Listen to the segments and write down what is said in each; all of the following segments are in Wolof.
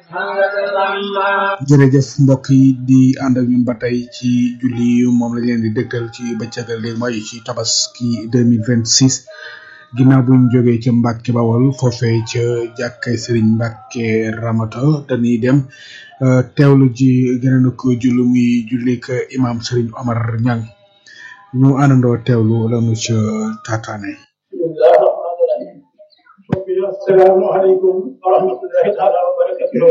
jërëjëf mbokk yi di ànd ak ñun ba tey ci julli yu moom lañ leen di dëgtal ci bëccëgal léegi mooy ci tabaski 2026 ginnaaw buñ jógee ca Mbàkke Bawol foofee ca jàkkay Sëriñ Mbàkke Ramata dañuy dem teewlu ji gëna na ko julli muy jullik imam Sëriñ Omar Ñang ñu àndandoo teewlu lanu ca taataane assalaamu aleykum wa rahmatullahi taala wa barakatuh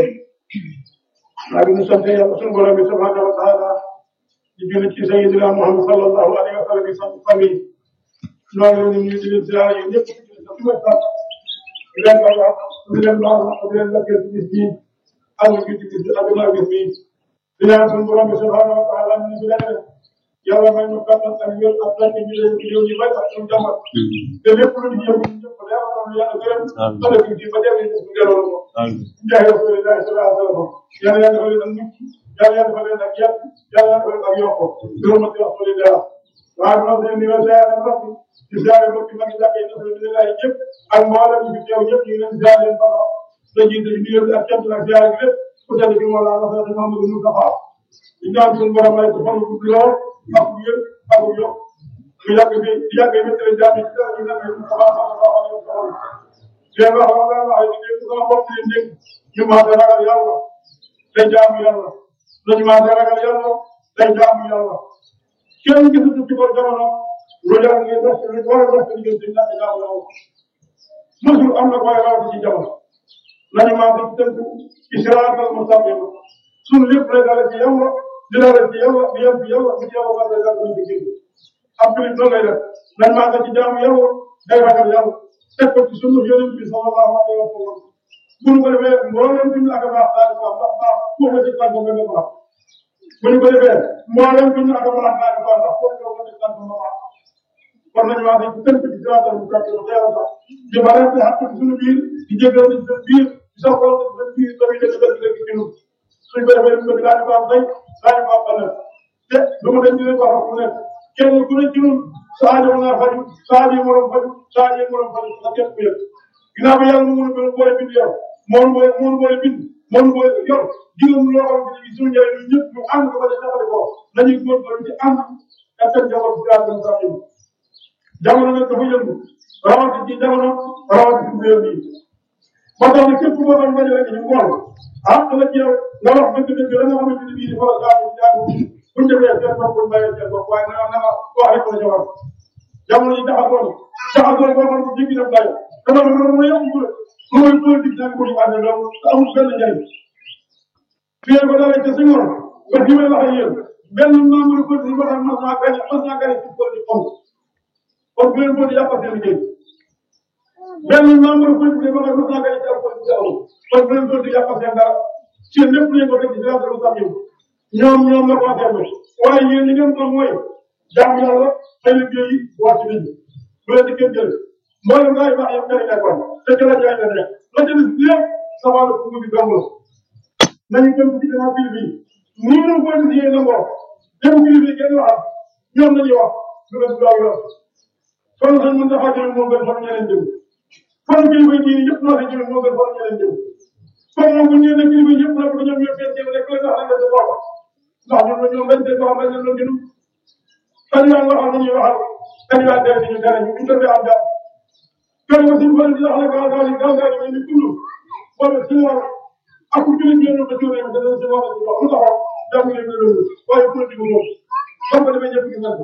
maa ngi sant yàlla sunu borom bi subhanahu wa taala di julli ci sayidina Muhammad sallallahu alayhi wa sallam sant famille noonu la ñu di leen ziara yi ñëpp di leen sant di leen baal wax di leen baal wax di leen lakkee ci bis bi ak ci bis bi ak ginnaaw bis bi di ñaan sunu borom bi subhanahu wa taala ñu ci leneen yàlla may ñu kattan ak wér ak tànk ñu leen ci réew yi bay ak suñu jàmbat te lépp lu ñu yëngu ñu ñëpp yàlla noonu yàlla gërëm ëllëg ci ba dem ñu ñu gërëm ko jaay rasulillahi sallallahu alayhi wa sallam yàlla yàlla defal leen ak mucc yàlla yàlla defal leen ak yàq yàlla yàlla defal leen ak yokko gërëmati rasulillah waaye ma seen niveau ziare na sax di ziare mbokki mag yi jàkkee rasulillahi yëpp ak mboolem ñu fi teew yëpp ñu ngi leen ziare leen baax da jiite ci nuyoo bi ak cant ak ziare gi lépp ku tedd bi moo laa rafet Muhammadu Mustafa di ñaan suñu borom may ko fan bu lool ak wér ak yokk ñu yàgg bi yàgg bi tële jaami ci dara ñu nekk ñu xabaar sallallahu alayhi wa sallam leen wax wax la wax ni sama bopp leen dégg ñu maase ragal yàlla day jaamu yàlla nañu maase ragal yàlla day jaamu yàlla kenn gisatu ci ko jamono lu yàgg ngeen def lu war a def ci diggante ñàkk jaamu yàlla mosul am na koy rawati ci jamono nañu maase ci tënk ci siraatal mustaqim suñu lépp lay dale ci yàlla di dale ci yàlla di yem ci yàlla di yàlla war lay dal ci gën ab julit noonu lay def nañ maase ci jaamu yàlla day ragal yàlla teg ko ci sunu yonent bi sallallahu alayhi wa sallam bu ñu ko defee mboolem bi ñu ak a baax daal di baax ndax baax ku ko ci tànk nga baax bu ñu ko defee mboolem bi ñu ak a baax daal di baax ndax ku ko ci tànk nga baax kon nañu wax ne tënk ci siraatal mustaqim te yàlla sax di bare te xàq ci sunu biir di jégal ci sunu biir di sa xool ci sunu biir tamit dëgg dëgg dëgg ci ñun suñ ko defee ñu daal di baax tey daal di baax ëllëg te du ma dem di leen wax ku nekk kenn ku ne ci ñun Sadio mën naa faju Sadio moroom faju Sadio moroom faju sa képp ku yëg ginnaaw bi yàlla mu mën a boole bind yow moom boole moom boole bind moom boole yor juróom loo xamante ne suñu njëriñ ñun ñëpp ñu ànd ko ba ca taxale ko nañuy góorgóorlu ci ànd ak seen jabar si daal dem sax yëngu jamono nag dafa yëngu rawati ci jamono rawati ci réew mi ba tax na képp koo xam ne rek ñu ngoon ah dama ci yow nga wax dëgg dëgg la nga xamante ne bii dafa la gaaw jaagu bu ñu defee seen bopp bu bàyyee seen bopp waaye na nga wax rek la jabar jamono yi jaxasoo na jaxasoo boo xam ne jéggi na dayo dama ne loolu mooy yëngu rek mooy politique nag ko ñu ànd loolu te amul benn njëriñ fii ko dalee ca Senghor ba fi may wax ak yéen benn membre politique boo xam mas naa gagné mas naa gagné ci politique amul kon bu leen ko di yàqal seen liggéey benn membre politique boo xam mas naa gagné ci politique amul kon bu leen ko di yàqal seen dara seen lépp leen ko teg ci siraatal mustaqim ñoom ñoom la concerné waaye yéen li ngeen doon mooy jaamu yàlla ay liggéey yi wàcc nit ñi bu leen di kenn jël mboolem gaa yi baax yëpp dañu nekkoon te ci la jaay la nekk la ca des lépp sa wàllu dugub bi dong la nañu dem ci gannaaw kii bi nii ñu ko gis yéen a ngoo dem kii bi kenn waxal ñoom lañuy wax lu des gaaw yor kon sax mën dafa jël moo gën fan ñeneen jëm kon kii bi kii yëpp noo si jël moo gën fan ñeneen jëm kon moom bu ñu nee kii bi yëpp nag ñoom ñoo seen jëm rek la nga xam ne sa bopp ndax ñoom ñoom dañ seen bopp dañ leen doon gënu kan yaa waxal nañuy waxal kan yaa dee ñu dara ñu ñu defee am daal kan nga suñu bëri di wax ne gaaw gaaw yi gaaw gaaw yi ñu dund wala si war ak ku jëlee ñoom ba jógee nga dana si war a wax lu taxaw jàmm leen nga loolu waaye politique moom xam nga damay ñëpp gis nañ ko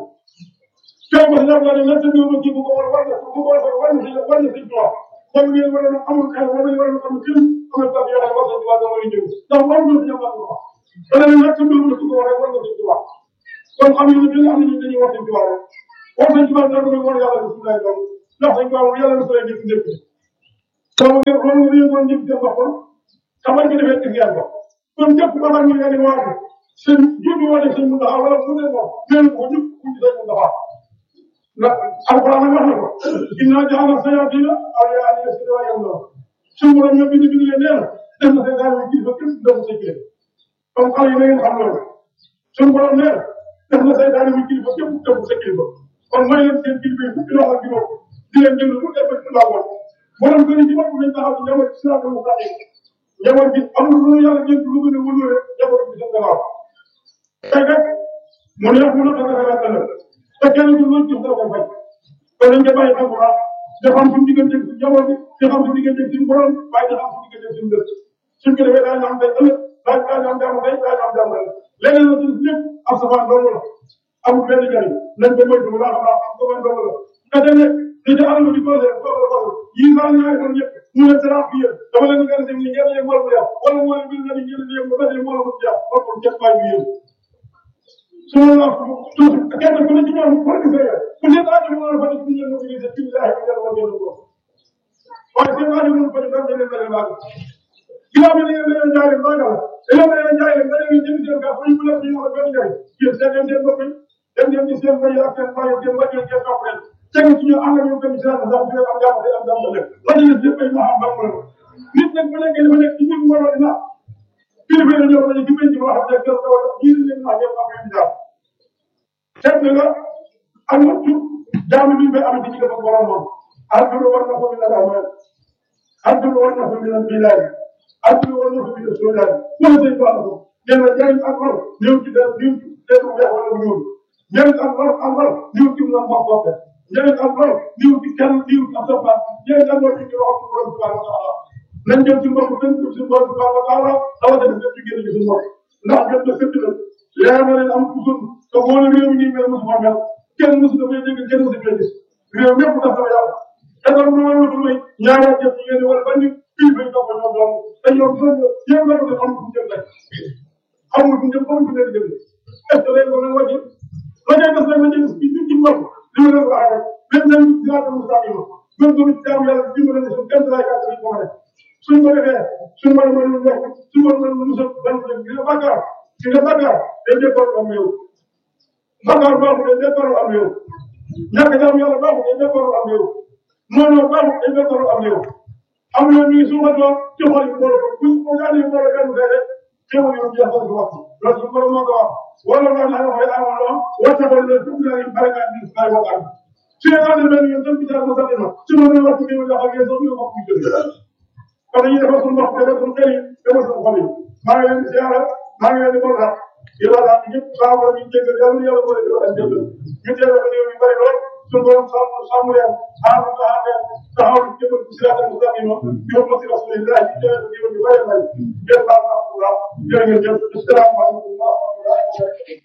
tey ba ñaar laa ne lan sa ñëw ba kii bu ko war war na bu ko war war na si war na si droit kon ngeen war a amul xel war nañu war a am kii amul sax yoo xam ne war na si waa dama ñëw ndax war na si ñoom wax dana ne lan sa ñëw ba kii ko war war na si droit kon xam nga ne am nañu dañuy wax si droit rek wax nañ ci wàllu dara mooy war yàlla si lay doon ndax dañ ko wax yàlla na sooy njëkk njëkk sama ngeen loolu nga yëngoon njëkk seen bopp xamal nga defee gis yàlla kon képp ko xam ne nga ne waa seen jublu wala seen mu taxaw wala mu ne ko nee ko ñëpp ku ci seen mu taxaw ndax alquran wax na ko inna jaxala sayatina awliya an yasidu wa yamna suñu borom ñoo bind bind leen nee na def na seen daal kilifa képp doomu sa kilifa comme xale yi na ngeen xam loolu suñu borom nee na def na say daal kilifa képp doomu sa kilifa kon may leen seen kilifa yi fukki loxo ak juróom di leen jënd lu def ci laa woon borom gën ci bopp nañ taxaw ci njaboot ci siraatal mustaqim njaboot bi amul lu yàlla fay rek mu ne mu ne ko dara la la te kenn du lu jox da ko fay kon nañ ko bàyyi xel bu baax dafa am suñu diggante suñu njaboot bi dafa am suñu diggante suñu borom waaye dafa am suñu diggante suñu dëkk suñ ko defee daañu am day ëllëg daañu daañu am jàmm day daañu am jàmm la leneen la suñu lépp ab safaan dong la amul benn njariñ nañ ko moytu bu baax a baax am safaan dong la nga dem ne li ci alal di posé foofu foofu yii saa ñaari fan yëpp mu ne sera fi yéen dama leen nga dem ni ngeen yëg wala mu yàq wala moo leen nga ni ngeen yëg ba tey moo la mu jàpp ba ko jëpp baay bi yéen su ma la tuuti kenn ku ne ci ñoom ko di fay ku ne daa ñu wala fa ci ñeen mo ci ci billahi wa jalla wa jalla ko waaye seen daa ñu ko ci dañ leen leen laaj ginnaaw bi leen leen jaay ba nga leen leen jaay ba leen jëm seen ka fu ñu la ñu ko benn jaay yéen seen leen seen bopp dem leen ci seen bay ak seen bay seen bay seen topp leen tegu ci ñu ànd ak ñoom tamit seen sax bi am jàmm am jàmm leen la ñu def ay ma am ba mo nit nag bu nekkee dafa nekk ci ñu mo dina kilifa yi ñoo ko ci penc wax ak ak taw yi leen ma ngeen am ngeen jàmm seet na nga ak wattu jaamu bi bay am ci ci ko borom moom àdduna war na ko mi la amal àdduna war na ko mi la bilaay àdduna war na ko mi la soodaay wala say baax ko nee na jariñ ak lor ñëw ci dara ñëw ci teeru weex wala bu ñuul njëriñ ak lor ak lor ñëw ci mu ma boppe njëriñ ak lor ñëw ci kenn ñëw ci ab soppaat njëriñ ak lor ci ci loxo borom subhanahu wa taala nañ jëm ci mbokk nañ jëm ci borom subhanahu wa taala rawatina def ci génn ci suñu mbokk ndax jot na sëkk na leer na leen am kusul te boo ne réew mi nii mel mosu ma mel kenn mosu dafay dégg kenn mosu fee gis réew mépp daf sama yàlla te dara lu may wutul may ñaari at jëf ci ngeen wala ban nit kii bay topp ñoom doom te ñoom soo yéen la ko def amul fu mu jëm rek amul fu mu jëm amul fu mu jëm est ce que léegi wala wàcce la ngay def nag la ngay def ci ci mbokk li ma leen waxee rek même même dinaa dem saa yi ma même tamit jaam yàlla dimbale ne suñ kenn laay kàttan ko ma def suñ ko defee suñ mën a mën lu nekk suñ mën a mën lu musal ban def gis nga bàkkaar gis nga bàkkaar day déppar am yow bàkkaar baaxul day déppar am yow ñàkk jaam yàlla baaxul day déppar am yow noonu baaxul day déppar am yow am na ñuy su ma doon ci xol yi boole ko buñ ko ñaanee boole benn fee rek teewul yow jeexal ko wax loolu su borom moo ko wax wala nga naa wax ay amoon loo wacce ko le dugg naa leen bare naa di ay wax am su ñu naan benn yoon tam bitaa ko sax ma su ma doon wax ci yow dafa ngeen sax ñu wax ñu jël kon dañuy defal suñu bopp defal suñu xel yi defal suñu xol yi maa ngi leen di siyaara maa ngi leen di bon sax di la laaj ñëpp saa wala ñu jéggal yàlla yàlla boole di wax jéggal ñu teewal ko réew mi bari lool suñu borom sàmm sàmm leen aar taxaw leen taxaw jëmal ci siraatal mustaqima yow ma si rasulillah ci teewal ko réew mi bari bari jërë ngeen jëf asalaamaaleykum wa rahmatulah